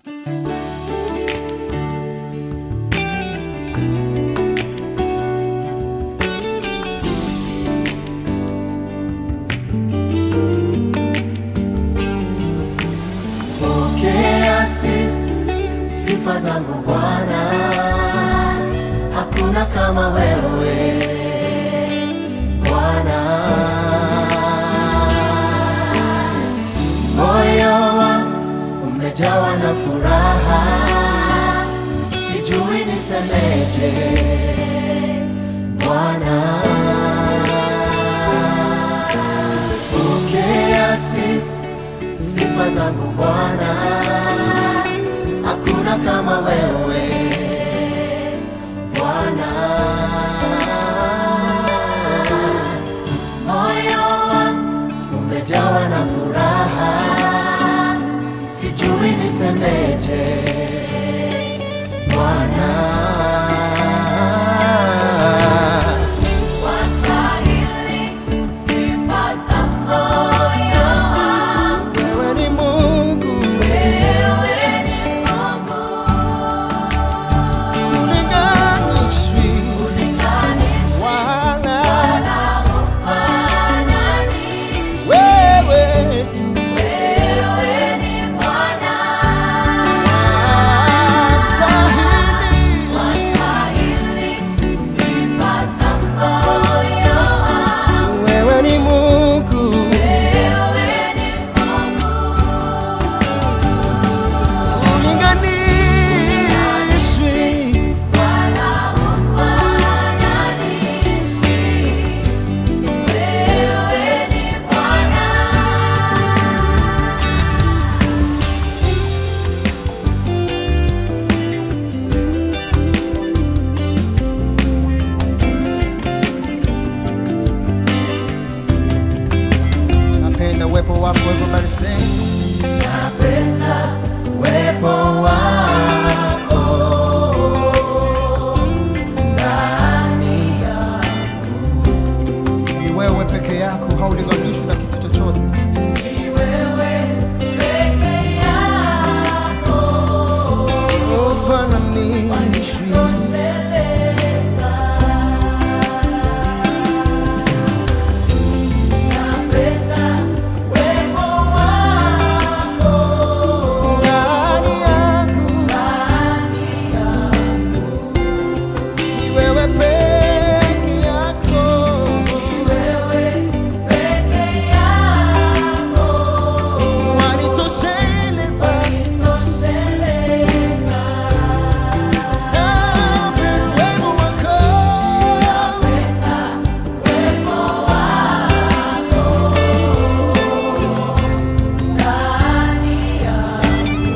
Pokea sifa, sifa zangu Bwana, hakuna kama wewe Bwana. Moyo wangu umejawa na furaha, sijui nisemeje Bwana. Pokea sifa sifa zangu Bwana, hakuna kama wewe Bwana. Moyo wangu umejawa na furaha, sijui nisemeje Bwana. Wastahili sifa za moyo wangu, Wewe ni Mungu wewe ni Mungu, ulinganishwi ulinganishwi wala na ufananishi. wewe Wewe ni Bwana, Stahili. wastahili sifa za moyo wangu, Wewe ni Mungu wewe ni Mungu. ulinganishwi Wala ufananishi. Wewe ni Bwana. napenda uwepo wako everybody say napenda uwepo wako ndani yangu ni wewe peke yako haulinganishwi na kitu chochote Ni wewe peke yako ufananishwi tosheleza. Napenda uwepo wako ndani yangu ndani yangu. ni wewe peke yako Ni wewe peke yako wanitosheleza tosheleza. napenda uwepo wako Napenda uwepo wako ndani yangu.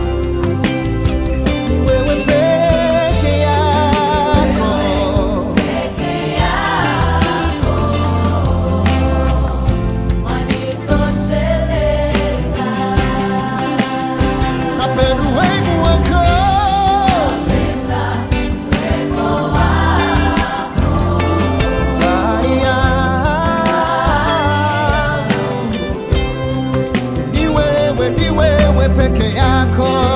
ni wewe peke yako Peke yako wanitosheleza. napenda uwepo wako Napenda uwepo wako ndani yangu ni wewe ni wewe peke yako